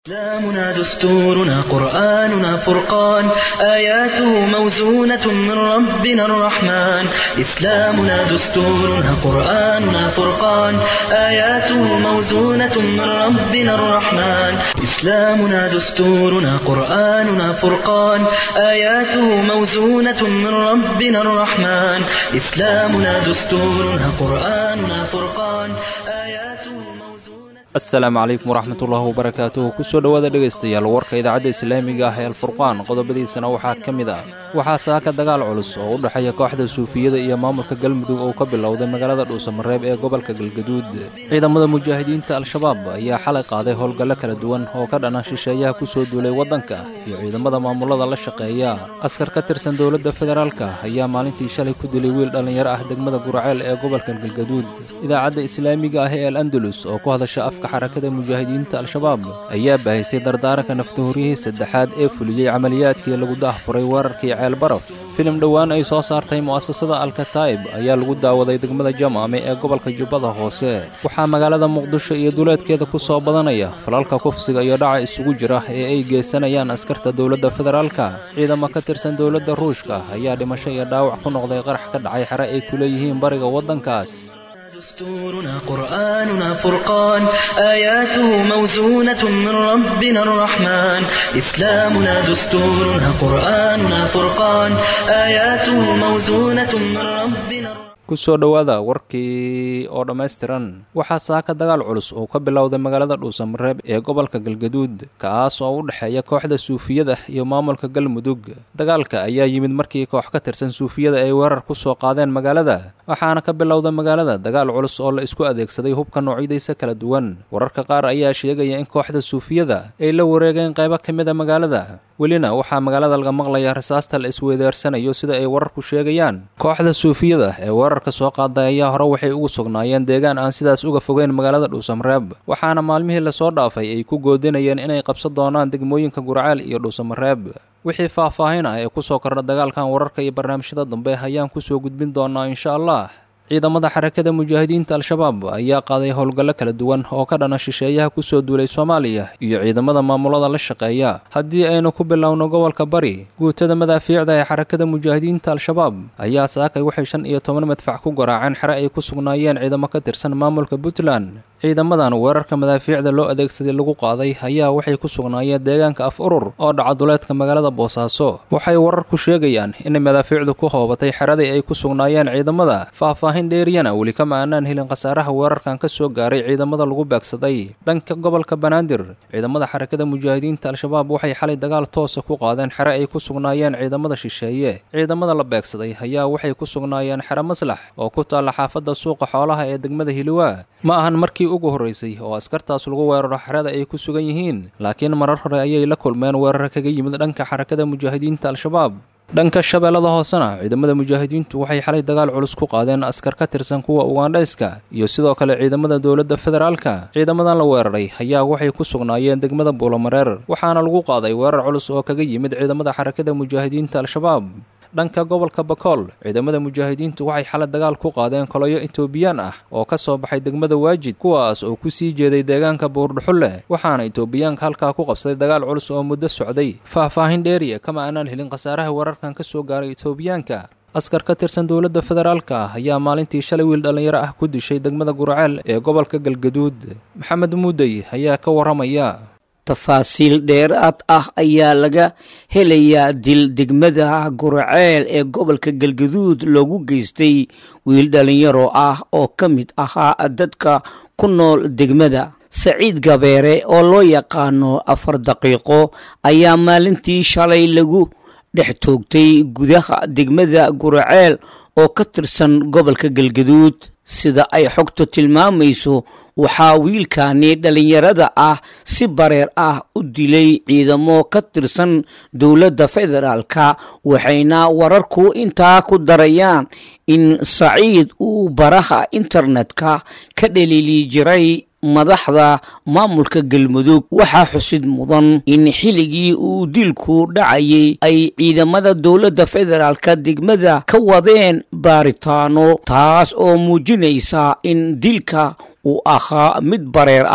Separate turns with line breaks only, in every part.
إسلامنا دستورنا قرآننا فرقان آياته موزونة من ربنا الرحمن إسلامنا دستورنا قرآننا فرقان آياته موزونة من ربنا الرحمن إسلامنا دستورنا قرآننا فرقان آياته موزونة من ربنا الرحمن إسلامنا دستورنا قرآننا فرقان آياته موزونة
asalaamu calaykum waraxmatullaahi wabarakaatuhu kusoo dhowaada dhegaystayaal warka idaacadda islaamiga ah ee alfurqaan qodobadiisana waxaa ka mid ah waxaa saaka dagaal culus oo u dhexeeya kooxda suufiyada iyo maamulka galmudug oo ka bilowday magaalada dhuusamareeb ee gobolka galgaduud ciidamada mujaahidiinta al-shabaab ayaa xalay qaaday howlgallo kala duwan oo ka dhana shisheeyaha kusoo duulay waddanka iyo ciidamada maamulada la shaqeeya askar ka tirsan dowladda federaalka ayaa maalintii shalay ku dilay wiil dhallinyaro ah degmada guraceel ee gobolka galgaduud idaacadda islaamiga ah ee al andalus oo ku hadasha afka xarakada mujaahidiinta al-shabaab ayaa bahisay dardaaranka naftahoryihii saddexaad ee fuliyey camaliyaadkii lagu daahfuray weerarkii ceel baraf filim dhowaan ay soo saartay mu'asasada alkataa'ib ayaa lagu daawaday degmada jamaame ee gobolka jubbada hoose waxaa magaalada muqdisho iyo duleedkeeda ku soo badanaya falalka kufsiga iyo dhaca isugu jira ee ay geysanayaan askarta dowladda federaalka ciidamo ka tirsan dowladda ruushka ayaa dhimasho iyo dhaawac ku noqday qarax ka dhacay xere ay ku leeyihiin bariga waddankaas
دستورنا قرآننا فرقان آياته موزونة من ربنا الرحمن إسلامنا دستورنا قرآننا فرقان آياته موزونة من ربنا الرحمن
kusoo dhowaada warkii oo dhammaystiran waxaa saaka dagaal culus oo ka bilowday magaalada dhuusamareeb ee gobolka galgaduud kaas oo u dhexeeya kooxda suufiyada iyo maamulka galmudug dagaalka ayaa yimid markii koox ka tirsan suufiyada ay weerar ku soo qaadeen magaalada waxaana ka bilowda magaalada dagaal culus oo la isku adeegsaday hubka noocyadiisa kala duwan wararka qaar ayaa sheegaya in kooxda suufiyada ay la wareegeen qaybo ka mid a magaalada welina waxaa magaalada laga maqlaya rasaasta la isweydaarsanayo sida ay wararku sheegayaan kooxda suufiyada ee weerarka soo qaaday ayaa hore waxay ugu sugnaayeen deegaan aan sidaas uga fogeyn magaalada dhuusamareeb waxaana maalmihii lasoo dhaafay ay ku goodinayeen inay qabsan doonaan degmooyinka gurceel iyo dhuusamareeb wixii faahfaahin ah ee kusoo kordha dagaalkan wararka iyo barnaamijyada dambe ayaan kusoo gudbin doonaa insha allah ciidamada xarakada mujaahidiinta al-shabaab ayaa qaaday howlgallo kala duwan oo ka dhana shisheeyaha kusoo duulay soomaaliya iyo ciidamada maamulada la shaqeeya haddii aynu ku bilowno gobolka bari guutada madaafiicda ee xarakada mujaahidiinta al-shabaab ayaa saakay waxay shan iyo toban madfac ku garaaceen xere ay ku sugnaayeen ciidamo ka tirsan maamulka puntland ciidamadan weerarka madaafiicda loo adeegsaday lagu qaaday ayaa waxay ku sugnaayeen deegaanka af urur oo dhaca duleedka magaalada boosaaso waxay wararku sheegayaan inay madaafiicdu ku hoobatay xeradii ay ku sugnaayeen ciidamada faahfaahin dheeriyana weli kama aanaan helin khasaaraha weerarkan ka soo gaaray ciidamada lagu beegsaday dhanka gobolka banaadir ciidamada xarakada mujaahidiinta al-shabaab waxay xalay dagaal toosa ku qaadeen xere ay ku sugnaayeen ciidamada shisheeye ciidamada la beegsaday ayaa waxay ku sugnaayeen xere maslax oo ku taalla xaafadda suuqa xoolaha ee degmada hiliwaa ma ahan markii ugu horraysay oo askartaas lagu weeraro xerada ay ku sugan yihiin laakiin marar hore ayay la kulmeen weerar kaga yimid dhanka xarakada mujaahidiinta al-shabaab dhanka shabeellada hoosena ciidamada mujaahidiintu waxay xalay dagaal culus ku qaadeen askar ka tirsan kuwa ugandhayska iyo sidoo kale ciidamada dowladda federaalka ciidamadan la weeraray ayaa waxay ku sugnaayeen degmada buulamareer waxaana lagu qaaday weerar culus oo kaga yimid ciidamada xarakada mujaahidiinta al-shabaab dhanka gobolka bakool ciidamada mujaahidiintu waxay xalay dagaal ku qaadeen koloyo etoobiyaan ah oo ka soo baxay degmada waajid kuwaas oo ku sii jeeday deegaanka buurdhuxulle waxaana etoobiyaanka halkaa ku qabsaday dagaal culus oo muddo socday faahfaahin dheeriya kama aanaan helin khasaaraha weerarkan ka soo gaaray etoobiyaanka askar ka tirsan dowladda federaalka ah ayaa maalintii shalay wiil dhallinyaro ah ku dishay degmada gurceel ee gobolka galgaduud maxamed muudey ayaa ka warramaya
tafaasiil dheeraad ah ayaa laga helayaa dil degmada gurceel ee gobolka galgaduud loogu geystay wiil dhallinyaro ah oo ka mid ahaa dadka ku nool degmada saciid gabeere oo loo yaqaano afar daqiiqo ayaa maalintii shalay lagu dhex toogtay gudaha degmada gurceel oo ka tirsan gobolka galgaduud sida ay xogtu tilmaamayso waxaa wiilkani dhallinyarada ah si bareer ah u dilay ciidamo ka tirsan dowladda federaalka waxayna wararku intaa ku darayaan in saciid uu baraha internetka ka dhaliili jiray madaxda maamulka galmudug waxaa xusid mudan in xilligii uu dilku dhacayay ay ciidamada dowladda federaalka degmada ka wadeen baaritaano taas oo muujinaysa in dilka uu ahaa mid bareer ah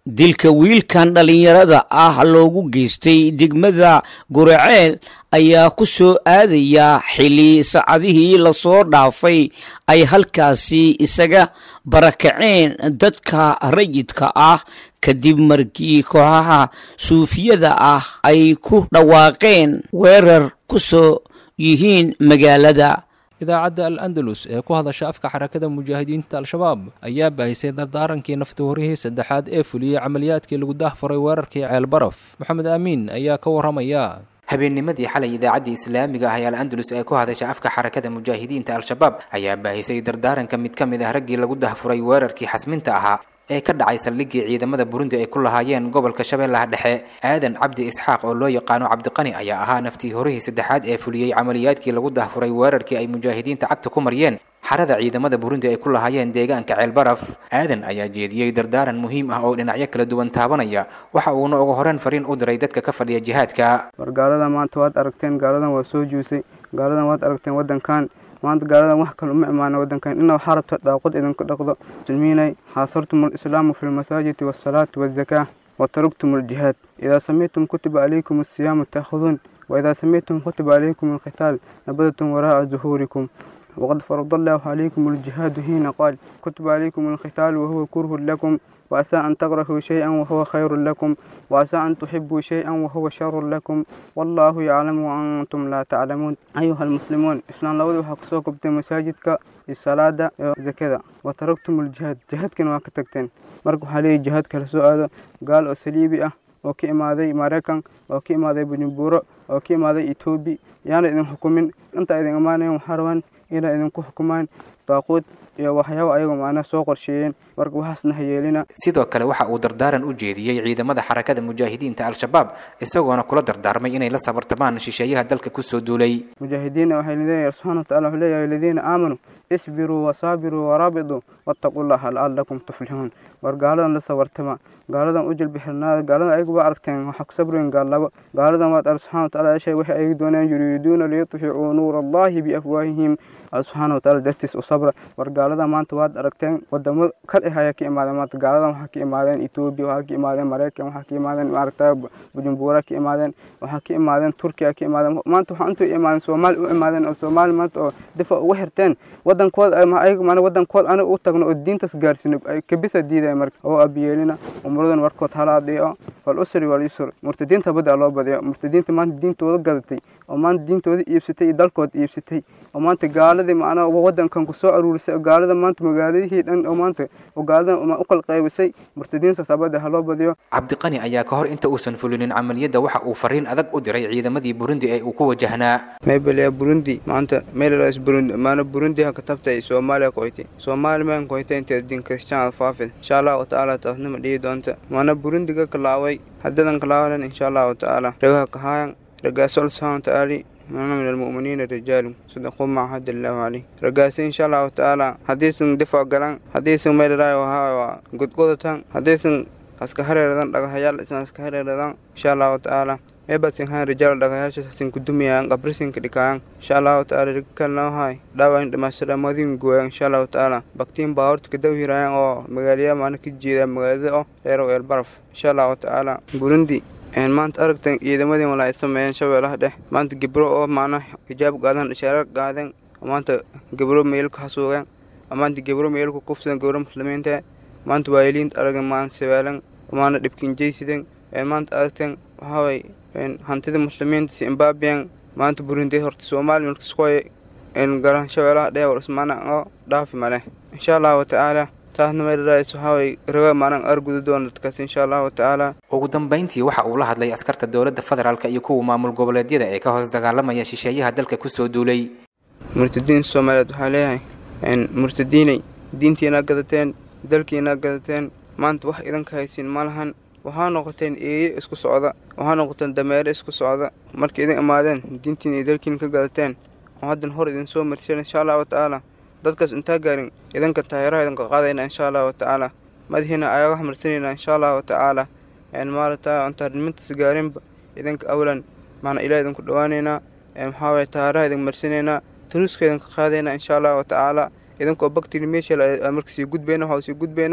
dilka wiilkan dhallinyarada ah loogu geystay degmada guraceel ayaa ku soo aadaya xili saacadihii lasoo dhaafay ay halkaasi isaga barakaceen dadka rayidka ah kadib markii kooxaha suufiyada ah ay ku dhawaaqeen weerar ku soo yihiin magaalada
idaacadda al andalus ee ku hadasha afka xarakada mujaahidiinta al-shabaab ayaa baahisay dardaarankii naftuhurihii saddexaad ee fuliyey camaliyaadkii lagu dahfuray weerarkii ceelbaraf maxamed aamiin ayaa ka warramaya
habeennimadii xalay idaacaddii islaamiga ah ee al andalus ee ku hadasha afka xarakada mujaahidiinta al-shabaab ayaa baahisay dardaaranka mid ka mid ah raggii lagu dahfuray weerarkii xasminta ahaa ee ka dhacay saldhiggii ciidamada burundi ay ku lahaayeen gobolka shabeellaha dhexe aadan cabdi isxaaq oo loo yaqaano cabdiqani ayaa ahaa naftii horihii saddexaad ee fuliyey camaliyaadkii lagu dahfuray weerarkii ay mujaahidiinta cagta ku mariyeen xarada ciidamada burundi ay ku lahaayeen deegaanka ceelbaraf aadan ayaa jeediyey dardaaran muhiim ah oo dhinacyo kala duwan taabanaya waxa uuna ugu horeen fariin u diray dadka ka fadhiya jihaadka
war gaaladan maanta waad aragteen gaaladan waa soo juusay gaaladan waad aragteen waddankan maanta gaaladan wax kale uma imaana waddankan ina waxaa rabta dhaaqod idinku dhaqdo muslimiinay xaasartum alislaamu fi lmasaajidi waasalaati waazakaah watarugtum aljihaad idaa samictum kutiba calaykum asiyaamu taakhuduun waidaa samictum kutiba calaykum alqitaal nabadatum waraa'a zuhuurikum وقد فرض الله عليكم الجهاد حين قال كتب عليكم القتال وهو كره لكم وعسى أن تكرهوا شيئا وهو خير لكم وعسى أن تحبوا شيئا وهو شر لكم والله يعلم وأنتم لا تعلمون أيها المسلمون إسلام لود وحكسوك مساجدك الصلاة زكاة وتركتم الجهاد جهاد كان واكتكتين مركو حالي جهاد كالسؤال قال أسليبي أه oo ka imaaday maraykan oo ka imaaday bujumburo oo ka imaaday etoobi yaana idin xukumin inta idin imaanayan waxaa rabaan inay idinku xukumaan daaquud iyo waxyaaba ayago macnaha soo qorsheeyeen marka waxaasna ha yeelina
sidoo kale waxa uu dardaaran u jeediyey ciidamada xarakada mujaahidiinta al-shabaab isagoona kula dardaarmay inay la sabartamaan shisheeyaha dalka kusoo duulay
mujaahidiinna waxay leeyahay subxana watacala wuxuu leeyahay aladiina aamanuu isbiruu wasaabiruu waraabituu wattaquu llaha la'allakum tuflixuun war gaaladan la sabartama gaaladan u jilbixirnaada gaaladan ayagu waa aragteen waxaa ku sabriyen gaallabo gaaladan waad ar subxana watacala eshay waxay ayagu doonayaan yuriiduuna liyutficuu nuura allahi biafwaahihim subxaana watacala dartiis u sabra war gaaladan maanta waad aragteen wadamo kal eh ayaa ka imaadeen maanta gaaladan waxaa ka imaadeen etoobiya waxaa ka imaadeen maraykan waxaa ka imaadeen maaragta bujumbura ka imaadeen waxaa ka imaadeen turkiya ka imaadeen maanta waxaa intuu imaadeen soomaali u imaadeen oo soomaali maanta oo difa uga xirteen wadankooda ayaga maana wadankooda aniga u tagno oo diintaas gaarsino ay kabisa diidaya marka oo abiyeelina umuradan warkood hala adhiico fal usri wal yusr murtadiinta badda loo badiyo murtadiinta maanta diintooda gadatay oo maanta diintooda iibsatay iyo dalkooda iibsatay oo maanta gaaladii macnaha wadankan ku soo aruurisay oo gaalada maanta magaaladihii dhan oo maanta oo gaaladan u kala qaybisay murtadiintaas abadda ha loo badiyo
cabdiqani ayaa ka hor inta uusan fulinin camaliyadda waxa uu fariin adag u diray ciidamadii burundi ee uu ku wajahnaa
maybelya burundi maanta meelaas burundi maana burundi ha ka tabtay soomaaliya koyti soomaali maan koyta inteed din kristaan faafid insha allahu tacaala taasnima dhihi doonta maana burundiga kalaaway haddadan kalaawalan insha allahu tacaala ragaha kahaayan ragaasol subxaana watacaali mana min almu'miniina rijaalun sadaquu ma axad allahu caleyh ragaasi insha allahu tacaala haddaysan difac galan haddaysan meelaraay waa godgodatan haddaysan haska hareeradan dhagahayaal isan haska hareeradan insha allahu tacaala meebasin haan rijaal dhagayaashasin kudumayaan qabrisinka dhikaayan insha allahu tacaala rikalnahay dhaawain dhamaystiramadin gooyan insha allahu tacaala baktiin baa horta kadawhirayan oo magaaliya maana ka jeeda magaalada oo dheerow eelbaraf insha allahu tacaala burundi maanta aragtan ciidamadii wala ay sameeyeen shabeellaha dhex maanta gebro oo maana hijaab qaadan ishaarar qaadeen maanta gebro meelka hasuugeen maanta gebro meelka kufsan gebro muslimiinta maanta waayiliinta aragan maanta sabeelan maana dhibkinjaysideen maanta aragteen waxaaway hantida muslimiinta zimbabwean maanta burundi horta soomaaliya markaskoy garan shabeellaha dhex warsmaana oo dhaafi maleh insha allahu tacaala taasna meelaraas waxaaway raga maanan arguda doona dadkaas insha allahu tacaala
ugu dambayntii waxa uu la hadlay askarta dowladda federaalk iyo kuwa maamul goboleedyada ee ka hoos dagaalamaya shisheeyaha dalka kusoo duulay
murtadiin soomaaliyeed waxaa leeyahay murtadiinay diintiina gadateen dalkiina gadateen maanta wax idanka haysiin ma lahan waxaa noqoteen eeye isku socda waxaa noqoteen dameere isku socda markay idin imaadeen diintiin iyo dalkiina ka gadateen oo haddan hor idin soo marseen insha allahu tacaala dadkaas intaa gaarin idanka taayaraha idinka qaadayna insha allahu tacaala madaxiina ayaga xmarsanayna insha allahu tacaala maarata intaarimintaas gaarinba idinka awlan macna ilaah idinku dhawaanaynaa maxaawaye taayaraha idin marsanaynaa taruuska idinka qaadayna insha allahu tacaala idinkoo baktiri meesha marka sii gudbayna waxaa sii gudbaynaa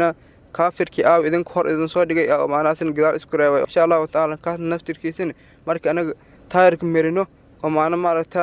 kaafirkii aaw idinka hor idin soo dhigay maanaasina gadaal isku reebay insha allahu tacaala kaas naftirkiisina marka anaga taayirka merino oo maana maaragta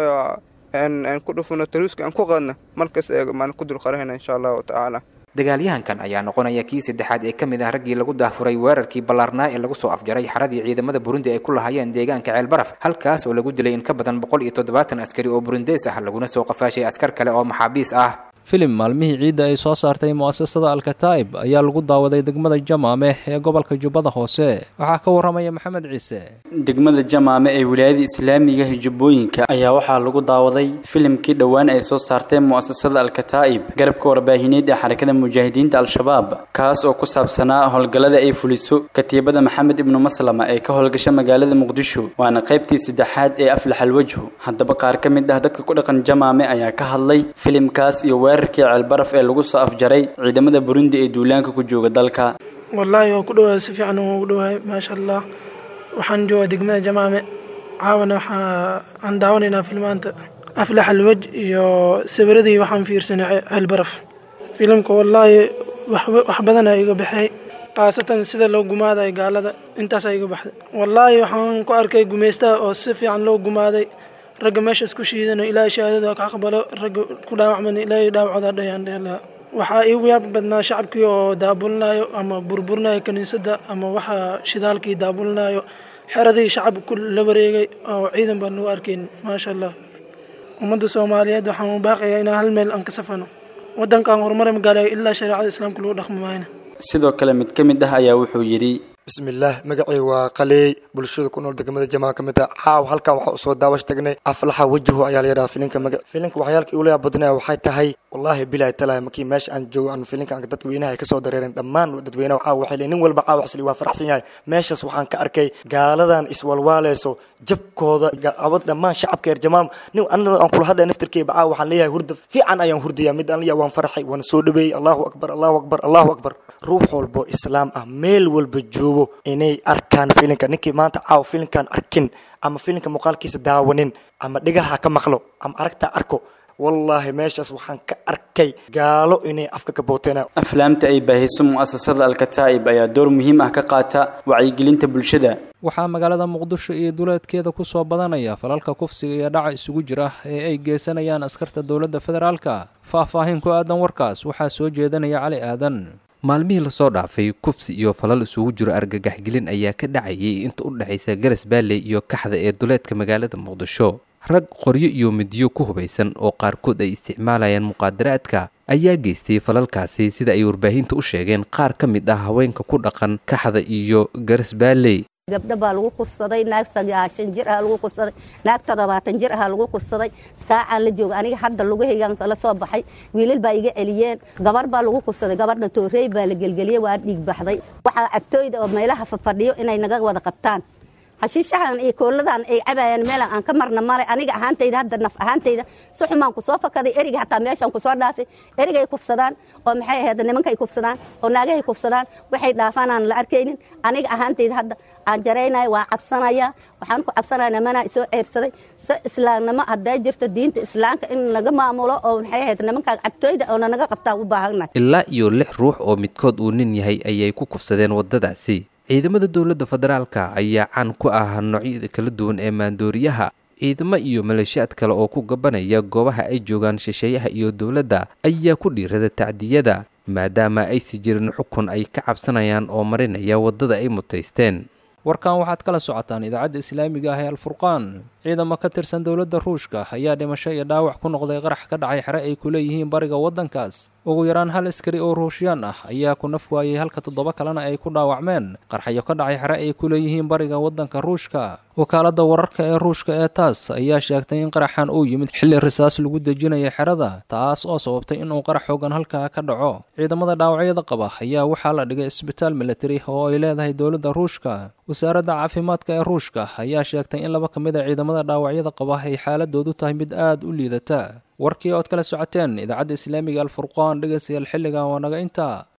waxaa ku dhufano taruuska aan ku qadna markas maan ku dulqarahayna insha allahu tacaala
dagaalyahankan ayaa noqonaya kii saddexaad ee ka mid ah raggii lagu daafuray weerarkii ballaarnaa ee lagu soo afjaray xaradii ciidamada burundi ay ku lahaayeen deegaanka ceelbaraf halkaas oo lagu dilay in ka badan boqol iyo toddobaatan askari oo burundees ah laguna soo qafaashay askar kale oo maxaabiis ah
filim maalmihii ciidda ay soo saartay mu'asasada alkataa'ib ayaa lagu daawaday degmada jamaame ee gobolka jubbada hoose waxaa ka warramaya maxamed ciise
degmada jamaame ee wilaayada islaamiga hijubbooyinka ayaa waxaa lagu daawaday filimkii dhowaan ay soo saartay mu'asasada alkataa'ib garabka warbaahineed ee xarakada mujaahidiinta al-shabaab kaas oo ku saabsanaa howlgallada ay fuliso katiibada maxamed ibnu maslama ee ka howlgasha magaalada muqdisho waana qaybtii saddexaad ee aflaxal wejhu haddaba qaar ka mid ah dadka ku dhaqan jamaame ayaa ka hadlay filimkaas iyo weerarkii ceelbaraf ee lagu soo afjaray ciidamada burundi ee duulaanka ku jooga dalka
wallaahi waa ku dhawaay si fiican waa ugu dhawaay maasha allah waxaan joogaa degmada jamaame caawana waxaa aan daawanaynaa filmaanta aflax alwej iyo sawiradii waxaan fiirsanay ceelbaraf filimka wallaahi wax badanaa iga baxay khaasatan sida loo gumaadayo gaalada intaasaa iga baxday wallaahi waxaan ku arkay gumaystaha oo si fiican loo gumaaday ragga meeshaas ku shiidano ilaahay shahaadada ka aqbalo ragga ku dhaawacman ilaahay dhaawacooda dhayaan dheelaa waxaa iigu yaab badnaa shacabkii oo daabulinayo ama burburinayo kiniisadda ama waxa shidaalkii daabulinayo xeradii shacab ku la wareegay oo ciidan baan lagu arkayn maasha allah ummadda soomaaliyeed waxaan u baaqayaa inaan hal meel aan ka safano waddankaan horumar magaalayo ilaa shareecada islaamka lagu dhaqmi maayna
sidoo kale mid ka mid ah ayaa wuxuu yidhi
bismillaah magacay waa qaleey bulshada ku nool degmada jamaa ka mid ah caaw halkan waxaa usoo daawash tagnay aflaxa wajahu ayaa la yidhaha filinka maga filinka waxyaalka ula badnaya waxay tahay wallaahi bilaahi talahi markii meesha aan joogo aan filinka dadka weynaha ay kasoo dareereen dhammaan dadweynaha caaw waxay leeyihin nin walba caaw xasli waa faraxsan yahay meeshaas waxaan ka arkay gaaladan iswalwaaleyso jabkooda abad dhammaan shacabka reer jamaam nin anna aan kula hadlaya naftirkeyba caaw waxaan leeyahay hurda fiican ayaan hurdaya mid aan leeyahay waan farxay waan soo dhaweeyey allahu akbar allahu akbar allahu akbar ruux walbo islaam ah meel walba joogo inay arkaan filinka ninkii maanta caaw filinkan arkin ama filinka muuqaalkiisa daawanin ama dhigaha ka maqlo ama aragta arko wallaahi meeshaas waxaan ka arkay gaalo inay afka ka booteen
aflaamta ay baahiso mu'asasada alkataa'ib ayaa door muhiim ah ka qaata wacyigelinta bulshada
waxaa magaalada muqdisho iyo duleedkeeda ku soo badanaya falalka kufsiga iyo dhaca isugu jira ee ay geysanayaan askarta dowladda federaalka faahfaahin ku aadan warkaas waxaa soo jeedanaya cali aadan
maalmihii lasoo dhaafay kufsi iyo falal isugu jiro argagaxgelin ayaa ka dhacayay inta u dhexaysa garas baalley iyo kaxda ee duleedka magaalada muqdisho rag qoryo iyo midiyo ku hubaysan oo qaarkood ay isticmaalayaan muqaadaraadka ayaa geystay falalkaasi sida ay warbaahinta u sheegeen qaar ka mid ah haweenka ku dhaqan kaxda iyo garas baalley
gabdho baa lagu kufsaday naag sagaashan jir ah lagu kufsaday naag toddobaatan jir ah lagu kufsaday saacaan la jooga aniga hadda lugahaygaan kala soo baxay wiilal baa iga celiyeen gabar baa lagu kufsaday gabadha toorey baa la gelgeliyey waa dhiig baxday waxaa agtooyda oo meelaha fafadhiyo inay naga wada qabtaan hashiishahan iyo kooladan ay cabayaan meelan aan ka marna male aniga ahaantayda hadda naf ahaantayda si xumaan kusoo fakaday eriga hataa meeshaan kusoo dhaafay erigay kufsadaan oo maxay ahayd nimankay kufsadaan oo naagahay kufsadaan waxay dhaafaan aan la arkaynin aniga ahaantayda hadda aan jaraynaya waa cabsanaya waxaan ku cabsanaya nimanaa isoo ceyrsaday si islaamnimo hadday jirto diinta islaamka in laga maamulo oo maxay ahayd nimankaa cagtooyda oo nanaga qabtaa u baahannahay
ilaa iyo lix ruux oo midkood uu nin yahay ayay ku kufsadeen waddadaasi ciidamada dowladda federaalka ayaa caan ku ah noocyada kala duwan ee maandooriyaha ciidamo iyo maleeshiyaad kale oo ku gabanaya goobaha ay joogaan shisheeyaha iyo dowladda ayaa ku dhiirada tacdiyada maadaama aysi jirin xukun ay ka cabsanayaan oo marinaya waddada ay mutaysteen
warkan waxaad kala socotaan idaacadda islaamiga ah ee alfurqaan ciidamo ka tirsan dowladda ruushka ayaa dhimasho iyo dhaawac ku noqday qarax ka dhacay xere ay ku leeyihiin bariga waddankaas ugu yaraan hal askari oo ruushiyaan ah ayaa ku naf waayey halka toddoba kalena ay ku dhaawacmeen qarxayo ka dhacay xere ay ku leeyihiin bariga waddanka ruushka wakaaladda wararka ee ruushka ee taas ayaa sheegtay in qaraxan uu yimid xilli risaas lagu dejinaya xerada taas oo sababtay inuu qarax xoogan halkaa ka dhaco ciidamada dhaawacyada qaba ayaa waxaa la dhigay isbitaal militari oo ay leedahay dowladda ruushka wasaaradda caafimaadka ee ruushka ayaa sheegtay in laba ka mid a ciidamada dhaawacyada qaba ay xaaladoodu tahay mid aad u liidata warkii ood kala socoteen idaacadda islaamiga alfurqaan dhegaystayaal xilligan waa naga intaa